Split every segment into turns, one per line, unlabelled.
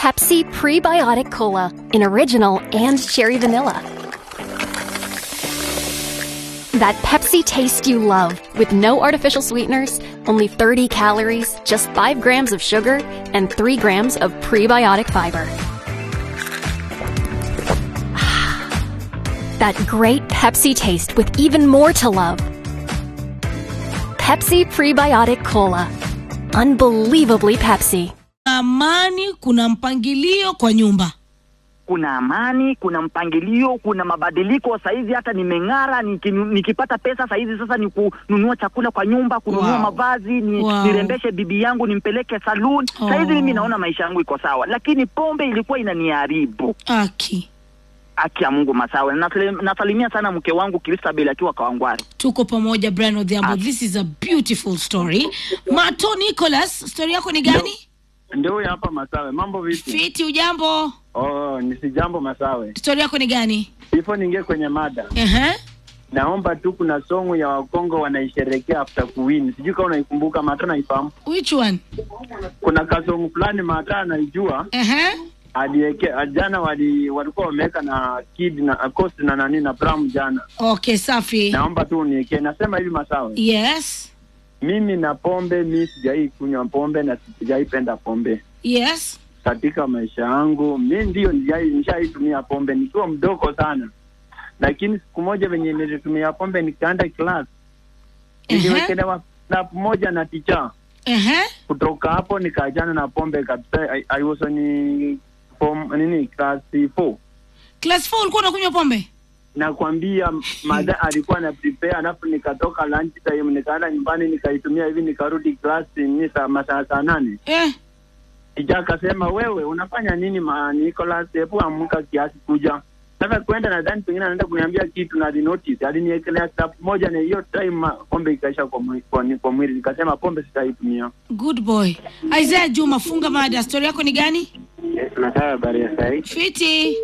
Pepsi Prebiotic Cola in original and cherry vanilla. That Pepsi taste you love with no artificial sweeteners, only 30 calories, just 5 grams of sugar, and 3 grams of prebiotic fiber. that great Pepsi taste with even more to love. Pepsi Prebiotic Cola. Unbelievably Pepsi.
amani kuna mpangilio kwa nyumba
kuna amani, kuna mpangilio, kuna mabadiliko. Saizi hata nimeng'ara, niki- nikipata pesa saizi sasa ni kununua chakula kwa nyumba, kununua
Wow.
mavazi, ni,
Wow.
nirembeshe bibi yangu, nimpeleke saloon.
Oh.
Saizi mimi naona maisha yangu iko sawa, lakini pombe ilikuwa inaniharibu.
aki
Haki ya Mungu Masawe, Nasali- nasalimia sana mke wangu Christabel akiwa Kawangware.
tuko pamoja Brian Odhiambo this is a beautiful story Mato Nicholas story yako ni gani
Ndio huyu hapa Masawe. Mambo vipi?
fiti ujambo
Oh, ni si jambo Masawe.
story yako ni gani
Before niingie kwenye mada,
Ehe.
naomba tu, kuna songo ya Wakongo wanaisherekea after kuwin. Sijui kama unaikumbuka, Mata naifahamu.
which one
Kuna kasongo fulani Mata anaijua,
Ehe.
alieke jana, wali walikuwa wameweka na kid na cost na nani na Pram jana.
okay safi
Naomba tu uniwekee. Nasema hivi Masawe,
yes
mimi na pombe, mi sijai kunywa pombe na sijaipenda pombe
yes
katika maisha yangu. Mi ndio nijai- nishaitumia pombe nikiwa mdogo sana, lakini siku moja venye nilitumia pombe nikaenda class,
Ehe.
niliwekelewa snap moja na ticha.
Ehe.
Kutoka hapo nikaachana na pombe kabisa. I, I was ni form nini class 4
class 4 ulikuwa unakunywa pombe
nakwambia madha alikuwa na prepare, alafu nikatoka lunch time nikaenda nyumbani nikaitumia hivi, nikarudi class ni saa masaa saa nane
eh.
Ija akasema wewe unafanya nini ma Nicholas, hebu amka kiasi kuja. Sasa kwenda nadhani pengine anaenda kuniambia kitu na alinotice, aliniekelea step moja na hiyo time ma- pombe ikaisha kwa mwili, kwa, ni- kwa mwili. Nikasema pombe sitaitumia.
good boy Isaiah Juma funga mada story yako ni gani
Nataka habari ya sahi.
fiti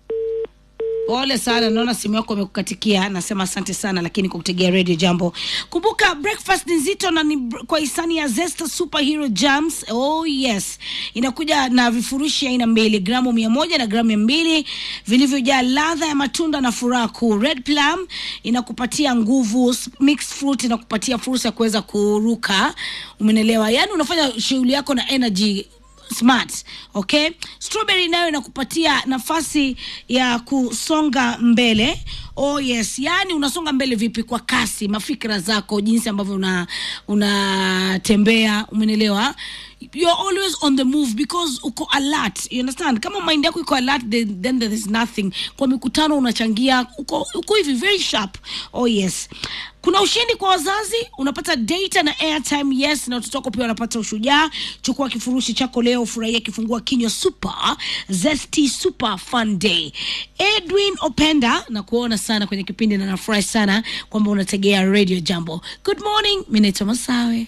pole sana naona simu yako imekukatikia nasema asante sana lakini kwa kutegea radio jambo kumbuka breakfast ni nzito na ni br- kwa hisani ya zesta superhero jams oh yes inakuja na vifurushi aina mbili gramu mia moja na gramu mia mbili vilivyojaa ladha ya matunda na furaha kuu red plum inakupatia nguvu s- mixed fruit inakupatia fursa ya kuweza kuruka umenelewa yaani unafanya shughuli yako na energy smart okay strawberry nayo inakupatia nafasi ya kusonga mbele oh yes yani unasonga mbele vipi kwa kasi mafikira zako jinsi ambavyo una unatembea umenelewa you're always on the move because uko alert you understand kama mind yako iko alert then, then there is nothing kwa mikutano unachangia uko, uko hivi very sharp oh yes kuna ushindi kwa wazazi unapata data na airtime yes na watoto wako pia wanapata ushujaa chukua kifurushi chako leo furahia kifungua kinywa super zesty super fun day edwin openda na kuona sana kwenye kipindi na nafurahi sana kwamba unategea radio jambo good morning mi naitwa masawe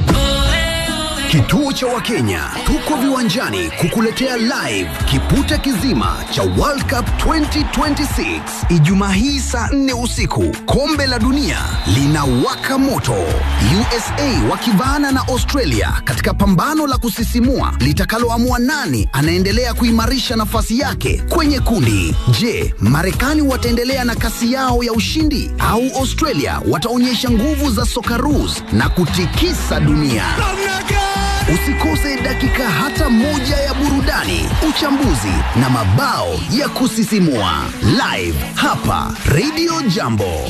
Kituo cha Wakenya tuko viwanjani kukuletea live kipute kizima cha World Cup 2026 Ijumaa hii saa 4 usiku. Kombe la dunia linawaka moto, USA wakivaana na Australia katika pambano la kusisimua litakaloamua nani anaendelea kuimarisha nafasi yake kwenye kundi. Je, Marekani wataendelea na kasi yao ya ushindi au Australia wataonyesha nguvu za Socceroos na kutikisa dunia? Usikose dakika hata moja ya burudani, uchambuzi na mabao ya kusisimua live hapa Radio Jambo.